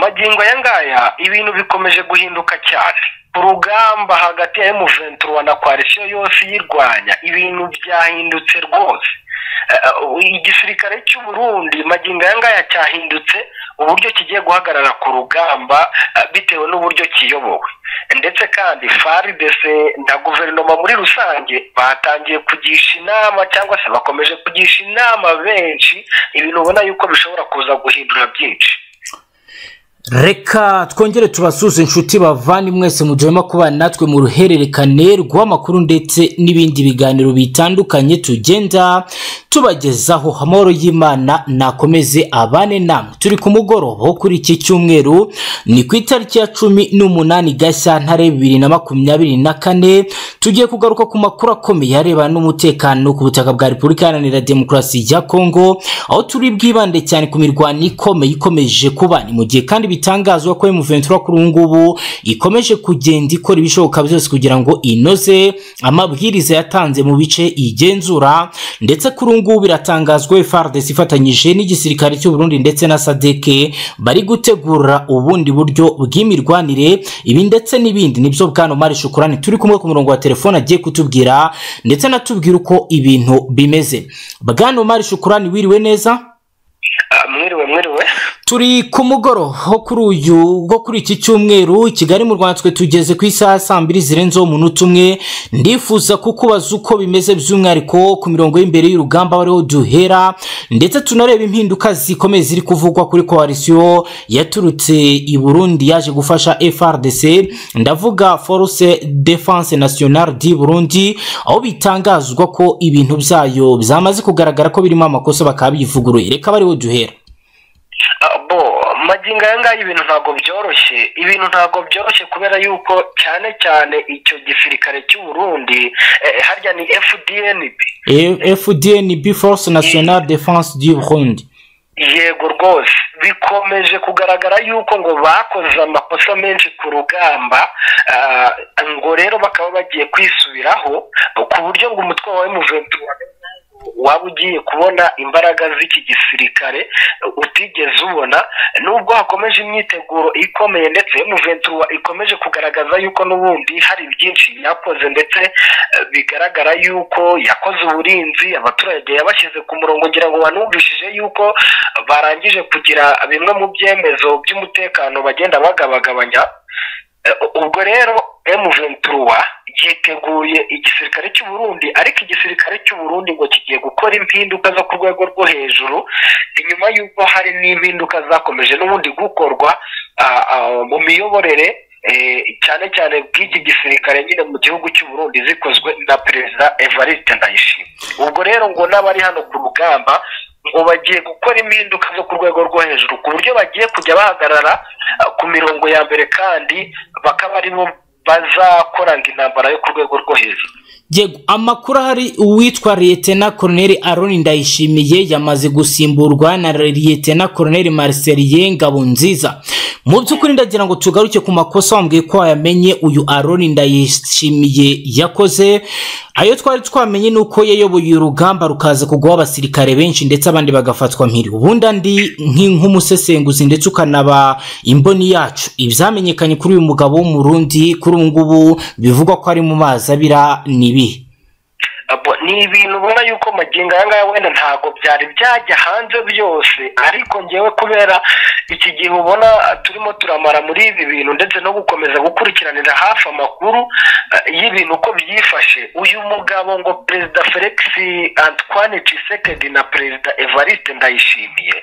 magingo aya ngaya ibintu bikomeje guhinduka cyane urugamba hagati ya emuventura na koalisiyo yose iyirwanya ibintu byahindutse rwose igisirikare cy'u Burundi magingo aya ngaya cyahindutse uburyo kigiye guhagarara ku rugamba bitewe n'uburyo kiyobowe ndetse kandi faridese na guverinoma muri rusange batangiye kugisha inama cyangwa se bakomeje kugisha inama benshi ibintu ubona yuko bishobora kuza guhindura byinshi reka twongere tubasuze inshuti bavane mwese mu gihe kubana natwe mu ruhererekane rw'amakuru ndetse n'ibindi biganiro bitandukanye tugenda tubagezaho amahoro y'imana nakomeze abane namwe turi ku mugoroba wo kuri iki cyumweru ni ku itariki ya cumi n'umunani gashyantare bibiri na makumyabiri na kane tugiye kugaruka ku makuru akomeye arebana n'umutekano ku butaka bwa repubulika iharanira demokarasi ya kongo aho turi bwibande cyane ku mirwano ikomeye ikomeje kuba ni mu gihe kandi bitangazwa ko emuventura kuri ubu ngubu ikomeje kugenda ikora ibishoboka byose kugira ngo inoze amabwiriza yatanze mu bice igenzura ndetse kuri ubu ngubu biratangazwa fardesi ifatanyije n'igisirikare cy'u Burundi ndetse na sadeke bari gutegura ubundi buryo bw'imirwanire ibi ndetse n'ibindi nibyo bwana mari shukurani turi kumwe ku murongo wa telefone agiye kutubwira ndetse anatubwira uko ibintu bimeze bwana mari shukurani wiriwe neza mwiriwe mwiriwe turi ku mugoroba kuri uyu wo kuri iki cyumweru kigali mu rwanda twe tugeze ku isaha saa mbiri zirenzeho umunota umwe ndifuza kukubaza uko bimeze by'umwihariko ku mirongo y'imbere y'urugamba bariho duhera ndetse tunareba impinduka zikomeye ziri kuvugwa kuri koalisiyo yaturutse i burundi yaje gufasha frdc ndavuga force defense nationale di burundi aho bitangazwa ko ibintu byayo byamaze kugaragara ko birimo amakosa bakaba bivuguruye reka bariho duhera bo magingo aya ngaya ibintu ntabwo byoroshye ibintu ntabwo byoroshye kubera yuko cyane cyane icyo gisirikare cy'u Burundi harya ni fdnb fdnb force nationale defense du burundi yego rwose bikomeje kugaragara yuko ngo bakoze amakosa menshi ku rugamba ngo rero bakaba bagiye kwisubiraho ku buryo ngo umutwe wa emuventura waba ugiye kubona imbaraga z'iki gisirikare utigeze ubona nubwo hakomeje imyiteguro ikomeye ndetse emuventura ikomeje kugaragaza yuko n'ubundi hari byinshi yakoze ndetse bigaragara yuko yakoze uburinzi abaturage yabashyize ku murongo ngira ngo banumvishije yuko barangije kugira bimwe mu byemezo by'umutekano bagenda bagabagabanya ubwo rero emuventura yiteguye igisirikare cy'u Burundi ariko igisirikare cy'u Burundi ngo kigiye gukora impinduka zo ku rwego rwo hejuru inyuma y'uko hari n'impinduka zakomeje n'ubundi gukorwa mu miyoborere cyane cyane bw'iki gisirikare nyine mu gihugu cy'u Burundi zikozwe na perezida evariste ndayishima ubwo rero ngo n'abari hano ku rugamba ngo bagiye gukora impinduka zo ku rwego rwo hejuru ku buryo bagiye kujya bahagarara ku mirongo ya mbere kandi bakaba aribo bazakoranga intambara yo ku rwego rwo hejuru yego amakuru ahari uwitwa liyetena koroneri aroni ndayishimiye yamaze gusimburwa na liyetena koroneri mariseriye ngabonziza mu by'ukuri ndagira ngo tugaruke ku makosa wambwiye ko wayamenye uyu aroni ndayishimiye yakoze ayo twari twamenye ni uko yayoboye urugamba rukaza kugwaho abasirikare benshi ndetse abandi bagafatwa mpiri ubundi andi nk'umusesenguzi ndetse ukanaba imboni yacu ibyamenyekanye kuri uyu mugabo w'umurundi kuri ubu ngubu bivugwa ko ari mu mazi abira ni ibihe ni ibintu ubona yuko magingo aya ngaya wenda ntabwo byari byajya hanze byose ariko ngewe kubera iki gihe ubona turimo turamara muri ibi bintu ndetse no gukomeza gukurikiranira hafi amakuru y'ibintu uko byifashe uyu mugabo ngo perezida felix antoine cisekedi na perezida evariste ndayishimiye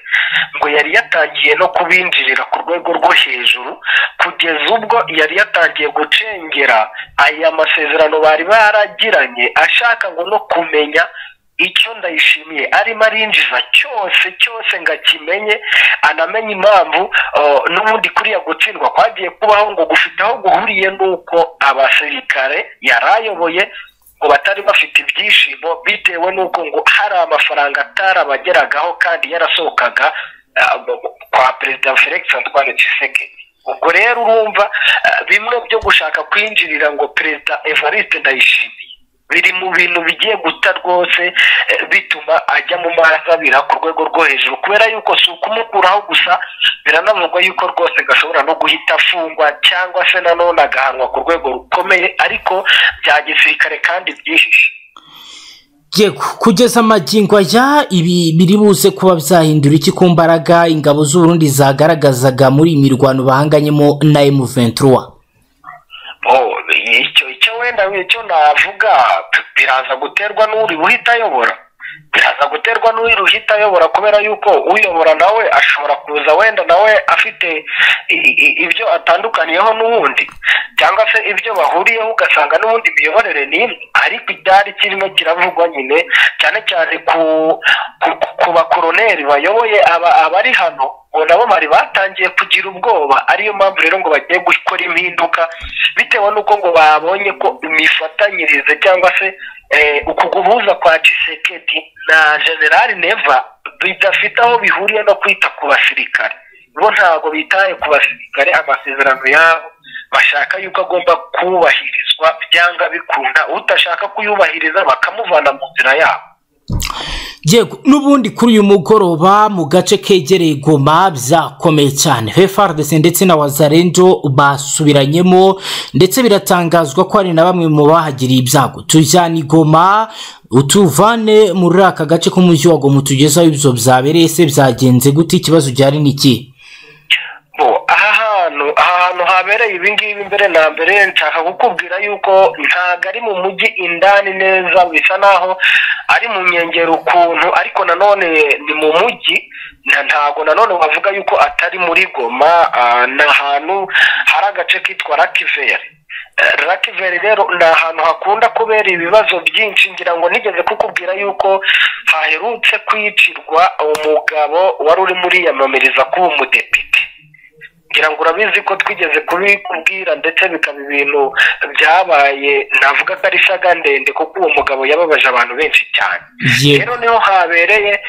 ngo yari yatangiye no kubinjirira ku rwego rwo hejuru kugeza ubwo yari yatangiye gucengera aya masezerano bari baragiranye ashaka ngo no kumenya icyo ndayishimiye arimo arinjiza cyose cyose ngo akimenye anamenye impamvu n'ubundi kuriya gutsindwa kwagiye kubaho ngo gufite aho guhuriye n'uko abasirikare yari ayoboye ngo batari bafite ibyishimo bitewe n'uko ngo hari amafaranga atarabageragaho kandi yarasohokaga kwa perezida felix antoine tshisekedi ubwo rero urumva bimwe byo gushaka kwinjirira ngo perezida evariste ndayishimiye biri mu bintu bigiye guta rwose bituma ajya mu marazabira ku rwego rwo hejuru kubera yuko si ukumukuraho gusa biranavugwa yuko rwose gashobora no guhita afungwa cyangwa se nanone agahanwa ku rwego rukomeye ariko bya gisirikare kandi byihishe yego kugeza amagingo aya ibi biri buze kuba byahindura iki ku mbaraga ingabo z'uburundi zagaragazaga muri iyi mirwano bahanganyemo na emu ventura icyo icyo wenda icyo navuga biraza guterwa n'uri buhita ayobora biraza guterwa n'uri buhita ayobora kubera yuko uyobora nawe ashobora kuza wenda nawe afite ibyo atandukaniyeho n'uwundi cyangwa se ibyo bahuriyeho ugasanga n'ubundi imiyoborere ni imwe ariko ibyari kirimo kiravugwa nyine cyane cyane ku bakoroneri bayoboye abari hano ngo nabo bari batangiye kugira ubwoba ariyo mpamvu rero ngo bagiye gukora impinduka bitewe n'uko ngo babonye ko imifatanyirize cyangwa se uku guhuza kwa cisekedi na generali neva bidafite aho bihuriye no kwita ku basirikare bo ntabwo bitaye ku basirikare amasezerano yabo bashaka yuko agomba kubahirizwa byanga bikunda utashaka kuyubahiriza bakamuvana mu nzira yabo yego n'ubundi kuri uyu mugoroba mu gace kegereye goma byakomeye cyane hfrdc ndetse na wazarendo basubiranyemo ndetse biratangazwa ko hari na bamwe mu bahagiriye ibyago tujyana igoma utuvane muri aka gace k'umujyi wa goma tugezeho ibyo byabereye se byagenze gute ikibazo gihari ni iki aha hantu aha hantu habereye ibingibi mbere na mbere nshaka kukubwira yuko ntabwo ari mu mujyi indani neza bisa naho ari mu nkengero ukuntu ariko nanone ni mu mujyi ntabwo nanone wavuga yuko atari muri goma ni ahantu hari agace kitwa rakiveri rakiveri rero ni ahantu hakunda kubera ibibazo byinshi ngira ngo nigeze kukubwira yuko haherutse kwicirwa umugabo wari urimo uriyamamariza kuba umudepite ngira ngo urabizi ko twigeze kubikubwira ndetse bikaba ibintu byabaye navuga ko ari isaga ndende kuko uwo mugabo yababaje abantu benshi cyane rero niho habereye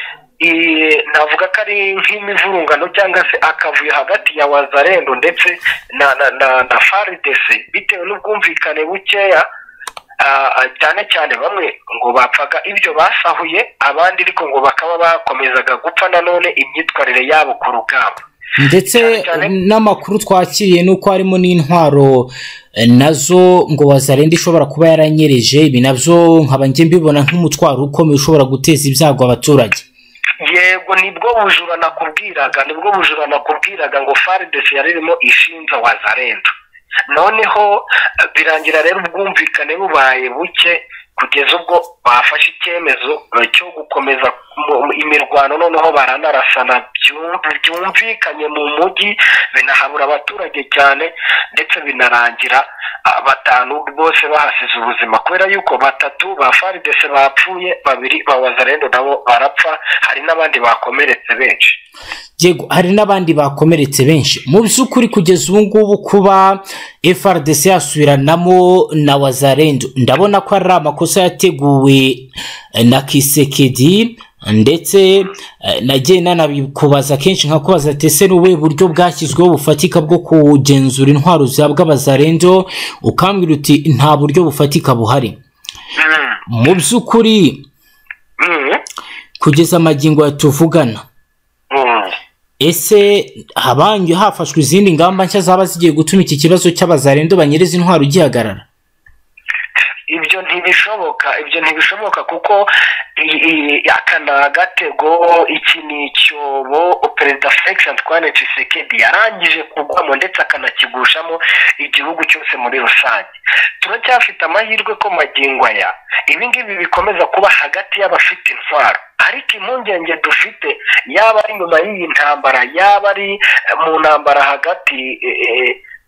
navuga ko ari nk'imivurungano cyangwa se akavuyo hagati ya wazarendo ndetse na na faridese bitewe n'ubwumvikane bukeya cyane cyane bamwe ngo bapfaga ibyo basahuye abandi ariko ngo bakaba bakomezaga gupfa nanone imyitwarire yabo ku rugamba ndetse n'amakuru twakiriye ni uko harimo n'intwaro nazo ngo wazarenda ishobora kuba yaranyereje ibi nabyo nkaba njye mbibona nk'umutwaro ukomeye ushobora guteza ibyago abaturage yego nibwo bujura nakubwiraga nibwo bujura nakubwiraga ngo faridesi yari irimo ishinja wazarenda noneho birangira rero ubwumvikane bubaye buke kugeza ubwo bafashe icyemezo cyo gukomeza imirwano noneho baranarasana byumvikanye mu mujyi binahabura abaturage cyane ndetse binarangira batanu bose bahasize ubuzima kubera yuko batatu ba faridese bapfuye babiri ba wazarendo nabo barapfa hari n'abandi bakomeretse benshi yego hari n'abandi bakomeretse benshi mu by'ukuri kugeza ubu ngubu kuba frdc yasubiranamo na wazarendo ndabona ko ari amakosa yateguwe na kisekedi ndetse nagiye nanabikubaza kenshi nka kubaza tese n'ubuhe buryo bwashyizweho bufatika bwo kugenzura intwaro zihabwa abazarendo ukambwira uti nta buryo bufatika buhari mu by'ukuri kugeza amagingo tuvugana ese habanje hafashwe izindi ngamba nshya zaba zigiye gutuma iki kibazo cy'abazarendo banyereza intwaro gihagarara ibyo ntibishoboka ibyo ntibishoboka kuko aka ni agatego iki ni icyobo perezida felix twane cisekedi yarangije kugwamo ndetse akanakigushamo igihugu cyose muri rusange turacyafite amahirwe ko magingo aya ibi ngibi bikomeza kuba hagati y'abafite intwaro ariko impungenge dufite yaba ari nyuma y'iyi ntambara yaba ari mu ntambara hagati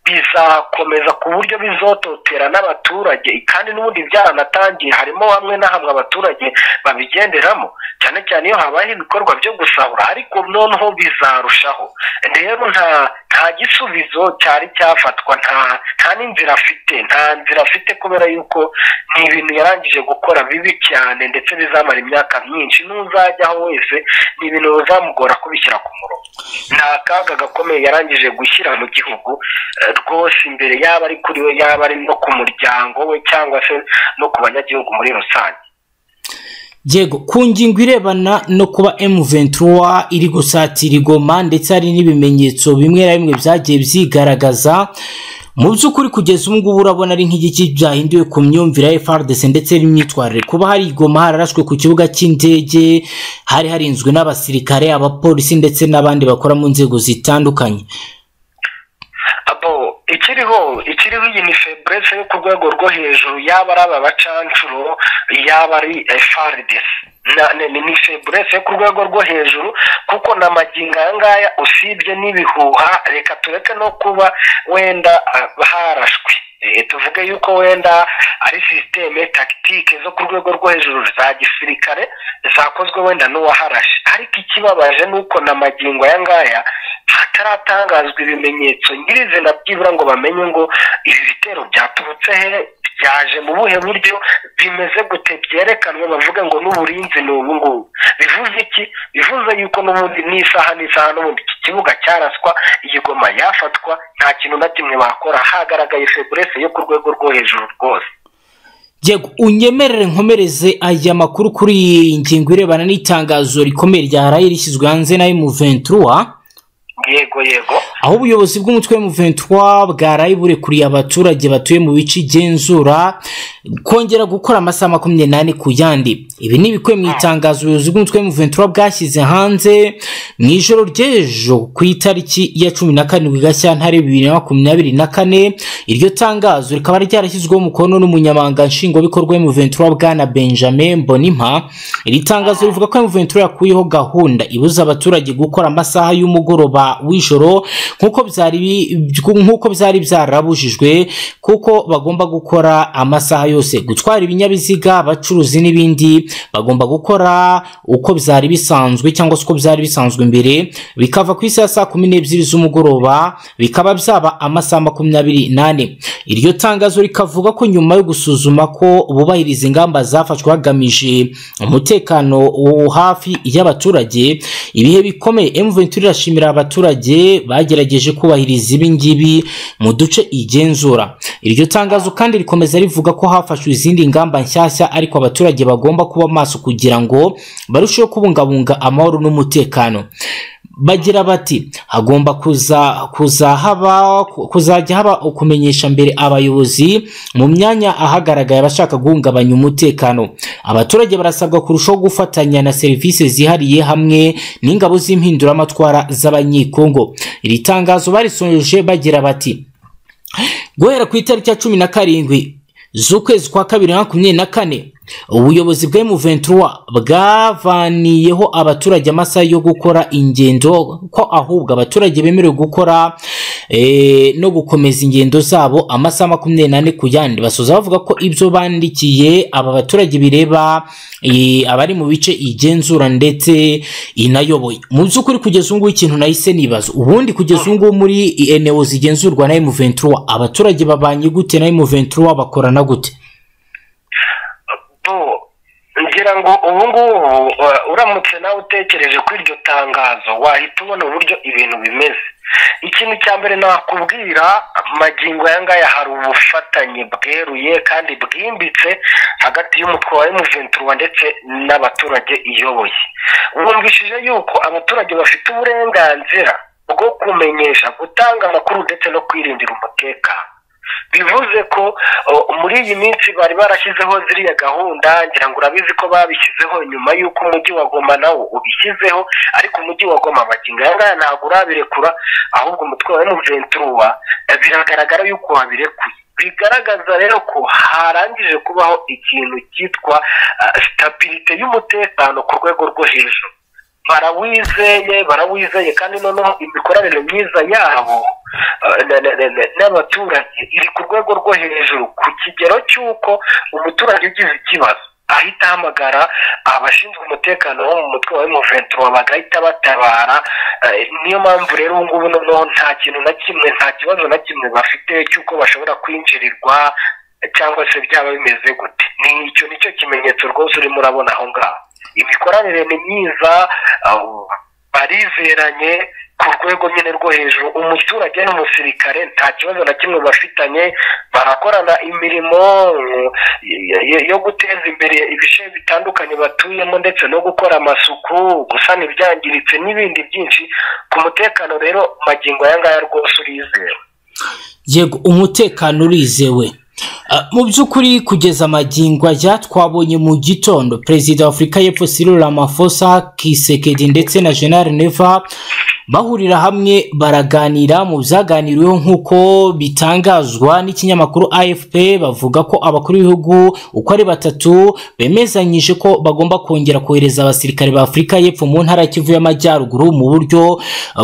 bizakomeza ku buryo bizototera n'abaturage kandi n'ubundi byaranatangiye harimo hamwe na hamwe abaturage babigenderamo cyane cyane iyo habayeho ibikorwa byo gusahura ariko noneho bizarushaho rero nta nta gisubizo cyari cyafatwa nta nta n'inzira afite nta nzira afite kubera yuko ni ibintu yarangije gukora bibi cyane ndetse bizamara imyaka myinshi n'uzajyaho wese ni ibintu bizamugora kubishyira ku murongo ni akaga gakomeye yarangije gushyira mu gihugu eh, rwose imbere yaba ari kuri we yaba ari no ku muryango we cyangwa se no ku banyagihugu muri rusange yego ku ngingo irebana no kuba M23 iri gusatira igoma ndetse hari n'ibimenyetso bimwe na bimwe byagiye byigaragaza mu by'ukuri kugeza ubu ngubu urabona ari nk'igiki byahinduwe ku myumvire ya FARDC ndetse n'imyitwarire kuba hari igoma hararashwe ku kibuga cy'indege hari harinzwe n'abasirikare abapolisi ndetse n'abandi bakora mu nzego zitandukanye abo ikiriho ikiriho iyi ni feburese yo ku rwego rwo hejuru yaba ari aba bacancuro yaba ari efaridesi ni feburese yo ku rwego rwo hejuru kuko na magingo aya ngaya usibye n'ibihuha reka tureke no kuba wenda ah, harashwe Eh, tuvuge yuko wenda ari sisiteme tagitike zo ku rwego rwo hejuru za gisirikare zakozwe wenda n'uwaharashe ariko ikibabaje ni uko na magingo aya ngaya hataratangazwa ibimenyetso nyirizina byibura ngo bamenye ngo ibi bitero byaturutse hehe byaje mu buhe buryo bimeze gute byerekanwe bavuga ngo n'uburinzi ni ubu ngubu bivuze iki bivuze yuko n'ubundi n'isaha n'isaha n'ubundi iki kibuga cyaraswa iyi goma yafatwa nta kintu na kimwe bakora hagaragaye feburese yo ku rwego rwo hejuru rwose yego unyemerere nkomereze aya makuru kuri iyi ngingo irebana n'itangazo rikomeye rya rayi rishyizwe hanze na M23 yego yego aho ubuyobozi bw'umutwe wa M23 bwaraye burekuriye abaturage batuye mu bice igenzura kongera gukora amasaha makumyabiri n'ane ku yandi ibi ni ibikubiye mu itangazo ubuyobozi bw'umutwe wa M23 bwashyize hanze mu ijoro ry'ejo ku itariki ya cumi na karindwi gashyantare bibiri na makumyabiri na kane iryo tangazo rikaba ryarashyizweho umukono n'umunyamabanga nshingwabikorwa wa M23 bwana benjamin bonimpa iri tangazo rivuga ko M23 yakuyeho gahunda ibuza abaturage gukora amasaha y'umugoroba w'ijoro nk'uko byari bi- nk'uko byari byarabujijwe kuko bagomba gukora amasaha yose gutwara ibinyabiziga abacuruzi n'ibindi bagomba gukora uko byari bisanzwe cyangwa se uko byari bisanzwe mbere bikava ku isaha ya saa kumi n'ebyiri z'umugoroba bikaba byaba amasaha makumyabiri n'ane iryo tangazo rikavuga ko nyuma yo gusuzuma ko bubahiriza ingamba zafashwe hagamije umutekano wo hafi y'abaturage ibihe bikomeye M23 irashimira abaturage bagerageje kubahiriza ibi ngibi mu duce igenzura iryo tangazo kandi rikomeza rivuga ko hafashwe izindi ngamba nshyashya ariko abaturage bagomba kuba maso kugira ngo barusheho kubungabunga amahoro n'umutekano bagira bati hagomba kuza kuza haba kuzajya haba ukumenyesha mbere abayobozi mu myanya ahagaragaye abashaka guhungabanya umutekano abaturage barasabwa kurushaho gufatanya na serivisi zihariye hamwe n'ingabo z'impinduramatwara z'abanyekongo iri tangazo barisoje bagira bati guhera ku itariki ya cumi na karindwi z'ukwezi kwa kabiri na makumyabiri na kane ubuyobozi bwa M23 bwavaniyeho abaturage amasaha yo gukora ingendo ko ahubwo abaturage bemerewe gukora eh, no gukomeza ingendo zabo amasaha makumyabiri n'ane ku yandi basoza bavuga ko ibyo bandikiye aba baturage bireba eh, abari mu bice igenzura ndetse inayoboye mu by'ukuri kugeza ubu ngubu ikintu nahise nibaza ubundi kugeza ubu ngubu muri eneo zigenzurwa na M23 abaturage babanye gute na M23 bakorana gute bo ngira ngo ubu ngubu uh, uramutse nawe utekereje kuri iryo tangazo wahita ubona uburyo ibintu bimeze ikintu cya mbere nakubwira magingo aya ngaya hari ubufatanye bweruye kandi bwimbitse hagati y'umutwe wa M23 ndetse n'abaturage iyoboye wumvishije yuko abaturage bafite uburenganzira bwo kumenyesha gutanga amakuru ndetse no kwirindira umutekano bivuze ko o, muri iyi minsi bari barashyizeho ziriya gahunda ngira ngo urabizi ko babishyizeho nyuma y'uko umujyi wa goma nawo ubishyizeho ariko umujyi wa goma amagingo aya ngaya ntabwo urabirekura ahubwo umutwe wa emuventuruwa biragaragara yuko wabirekuye bigaragaza rero ko harangije kubaho ikintu cyitwa sitabirite y'umutekano ku rwego rwo hejuru barawizeye barawizeye kandi noneho imikoranire myiza yabo eh, na- na- na- na- n'abaturage iri ku rwego rwo hejuru ku kigero cy'uko umuturage ugize ikibazo ahita ahamagara abashinzwe umutekano wo mu mutwe wa M23 bagahita batabara eh, niyo mpamvu rero ubu ngubu noneho nta kintu na kimwe nta kibazo na kimwe bafite cy'uko bashobora kwinjirirwa cyangwa se byaba bimeze gute ni icyo nicyo kimenyetso rwose urimo urabona aho ngaho imikoranire ni myiza uh, barizeranye ku rwego nyine rwo hejuru umuturage n'umusirikare nta kibazo na kimwe bafitanye barakorana imirimo yo- yo- yo guteza imbere ibice bitandukanye batuyemo ndetse no gukora amasuku gusana ibyangiritse n'ibindi byinshi ku mutekano rero magingo aya ngaya rwose urizewe yego umutekano urizewe Ah, mu by'ukuri kugeza amagingo ajya twabonye mu gitondo perezida wa afurika y'epfo Cyril Ramaphosa kisekedi ndetse na general neva bahurira hamwe baraganira mu byaganiriweho nk'uko bitangazwa n'ikinyamakuru afp bavuga ko abakuru b'ibihugu uko ari batatu bemezanyije ko bagomba kongera kohereza abasirikare ba afurika y'epfo mu ntara ya kivu y'amajyaruguru mu buryo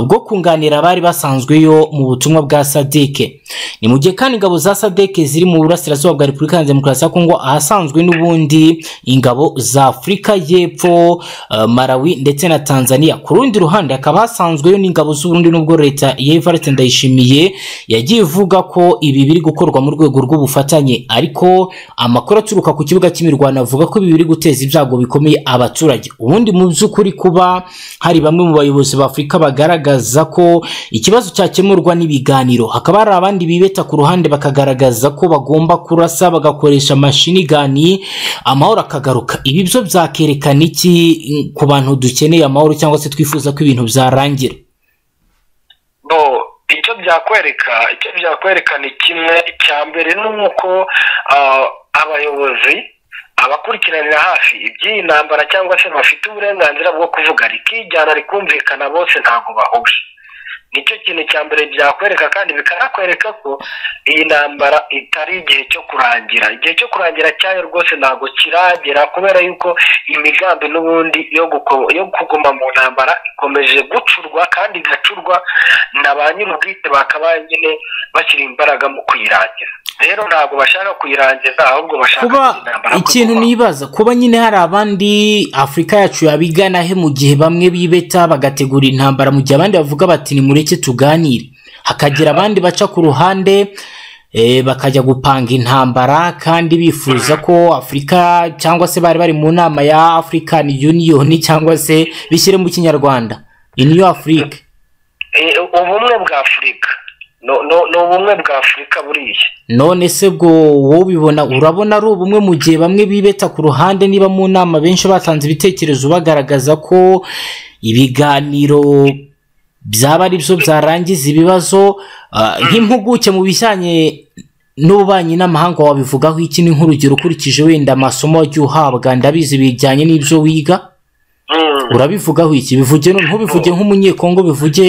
bwo kunganira abari basanzweyo mu butumwa bwa sadike ni mu gihe kandi ingabo za sadeke ziri mu burasirazuba bwa repubulika ya demokarasi ya kongo ahasanzwe n'ubundi ingabo za afurika y'epfo eh, malawi ndetse na tanzania ku rundi ruhande hakaba hasanzweyo n'ingabo z'uburundi n'ubwo leta ya evariste ndayishimiye yagiye ivuga ko ibi biri gukorwa mu rwego rw'ubufatanye ariko amakuru aturuka ku kibuga cy'imirwano avuga ko ibi biri guteza ibyago bikomeye abaturage ubundi mu by'ukuri kuba hari bamwe mu bayobozi ba afurika bagaragaza ko ikibazo cyakemurwa n'ibiganiro hakaba hari abandi bibeta ku ruhande bakagaragaza ko bagomba kurasa bagakoresha mashinigani amahoro akagaruka ibi byo byakerekana iki mm, ku bantu dukeneye amahoro cyangwa se twifuza ko ibintu byarangira bo icyo byakwereka icyo byakwereka ni kimwe icya mbere ni uko ah, abayobozi abakurikiranira hafi iby'iyi ntambara cyangwa se bafite uburenganzira bwo kuvuga rikijyana rikumvikana bose ntabwo bahuje nicyo kintu cya mbere byakwereka kandi bikanakwereka ko iyi ntambara itari igihe cyo kurangira igihe cyo kurangira cyayo rwose ntabwo kiragera kubera yuko imigambi n'ubundi yo guko- yo kuguma mu ntambara ikomeje gucurwa kandi igacurwa na ba nyir'ubwite bakabaye nyine bashyira imbaraga mu kuyirangiza rero ntabwo bashaka kuyirangiza ahubwo bashaka kuba iyi ntambara ko ikintu kubaho. nibaza kuba nyine hari abandi afurika yacu yabigana he mu gihe bamwe bibeta bagategura intambara mu gihe abandi bavuga bati nimureke tuganire hakagira abandi baca ku ruhande eh, bakajya gupanga intambara kandi bifuza ko afurika cyangwa se bari bari mu nama ya african union cyangwa se bishyire mu kinyarwanda iniyo afurika Eh, ubumwe bwa afurika No- no- ni ubumwe bwa afurika buriya none se bwo wowe ubibona urabona ari ubumwe mu gihe bamwe bibeta ku ruhande niba mu nama benshi batanze ibitekerezo bagaragaza ko ibiganiro byaba ari byo byarangiza ibibazo ah, nk'impuguke mu bijyanye n'ububanyi n'amahanga wabivugaho iki ni nk'urugero ukurikije wenda amasomo wagiye uhabwa ndabizi bijyanye n'ibyo wiga Mm. urabivugaho iki bivuge ntubivuge nk'umunyekongo bivuge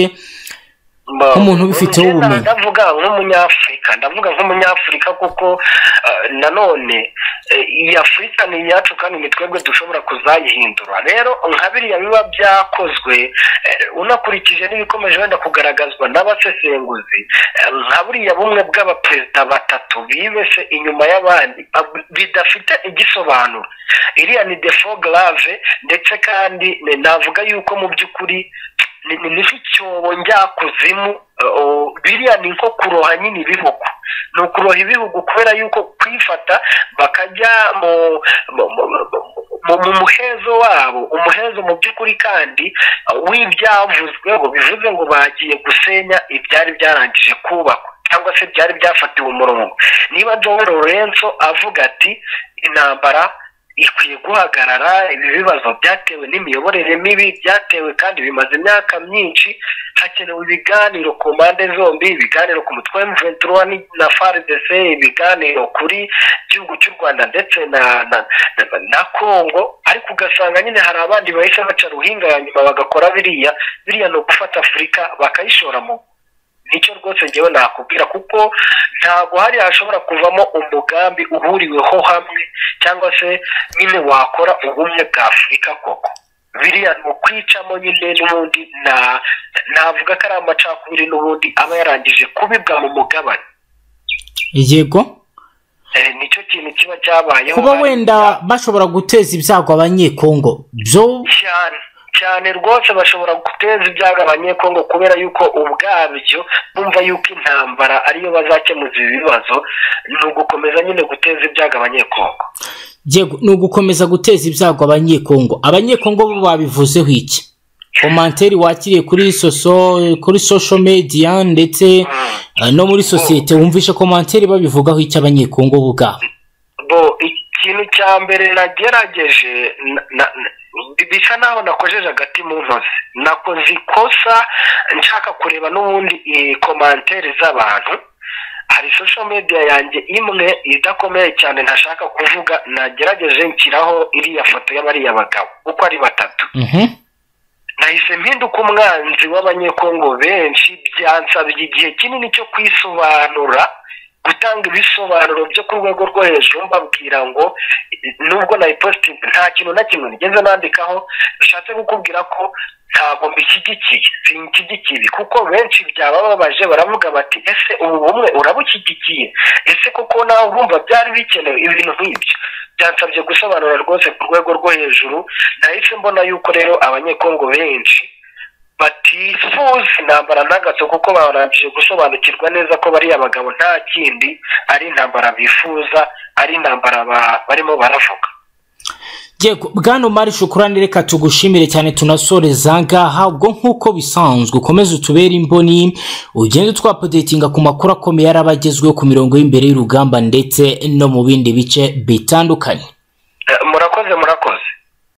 Mba- Nk'umuntu ubifiteho Njye ubumenyi. ndavuga nk'umunyafurika ndavuga nk'umunyafurika kuko eh, nanone eh, iyi afurika ni iyacu kandi ni twebwe dushobora kuzayihindura rero nka biriya biba byakozwe eh, unakurikije n'ibikomeje wenda kugaragazwa n'abasesenguzi eh, nka buriya bumwe bw'abaperezida batatu bibese inyuma y'abandi ab- bidafite igisobanuro iriya ni defo grave ndetse kandi eh, navuga yuko mu by'ukuri ni ni- ni nk'icyobo njyakuzimu eh, oh, biriya ni nko kuroha nyine ibihugu ni ukuroha ibihugu kubera yuko kwifata bakajya mu mu- mu- mu- mu- mu muhezo wabo umuhezo mu by'ukuri kandi eh, w'ibyavuzweho bivuze ngo bagiye gusenya ibyari byarangije kubakwa cyangwa se byari byafatiwe umurongo niba john lorenzo avuga ati intambara ikwiye guhagarara ibi bibazo byatewe n'imiyoborere mibi byatewe kandi bimaze imyaka myinshi hakenewe ibiganiro ku mpande zombi ibiganiro ku mutwe wa M23 ni- na FARDC ibiganiro kuri gihugu cy'u Rwanda ndetse na na, na, na Congo ariko ugasanga nyine hari abandi bahise baca ruhinga ya nyuma bagakora biriya biriya ni ugufata Afurika bakayishora mu nicyo rwose ngewe nakubwira kuko ntabwo hari hashobora kuvamo umugambi uhuriweho hamwe cyangwa se nyine wakora ubumwe bwa afurika koko biriya ni ukwicamo nyine n'ubundi na navuga ko ari amacakubiri n'ubundi aba yarangije kubibwa mu mugabane yego nicyo kintu kiba cyabayeho kuba wenda bashobora guteza ibyago abanyekongo byo cyane cyane rwose bashobora guteza ibyago abanyekongo kubera yuko ubwabyo bumva yuko intambara ariyo bazakemuza ibi bibazo ni ugukomeza nyine guteza ibyago abanyekongo yego ni ugukomeza guteza ibyago abanyekongo abanyekongo bo babivuzeho iki komanteri wakiriye kuri soso kuri social media ndetse eh, no muri sosiyete wumvishe komanteri babivugaho iki abanyekongo bo ubwabo bo ikintu cya mbere nagerageje na- na- na- bisa naho nakojeje agati mu ntozi nakoze ikosa nshaka kureba n'ubundi eh, komanteri z'abantu hari social media yanjye imwe idakomeye cyane ntashaka kuvuga nagerageje nshyiraho iriya foto y'abariya bagabo uko ari batatu Mhm. nahise mpinduka umwanzi w'abanyekongo benshi byansabye igihe kinini cyo kwisobanura gutanga ibisobanuro byo ku rwego rwo hejuru mbabwira ngo nubwo nayipositinga nta kintu na kimwe nigeze nandikaho bishatse kukubwira ko ntabwo mbishyigikiye sinshyigikiye kuko benshi byabababaje baravuga bati ese ubu bumwe urabushyigikiye ese koko nawe urumva byari bikenewe ibintu nk'ibyo byansabye gusobanura rwose ku rwego rwo hejuru nahise mbona yuko rero abanyekongo benshi batifuza intambara n'agato kuko barangije gusobanukirwa neza ko bariya bagabo nta kindi ari intambara bifuza ari intambara ba- barimo baravuga yego bwana umari shukurani reka tugushimire cyane tunasoreza ngaha ubwo nk'uko bisanzwe ukomeze utubere imboni ugende twapodetinga ku makuru akomeye araba agezweho ku mirongo y'imbere y'urugamba ndetse no mu bindi bice bitandukanye Eh, murakoze murakoze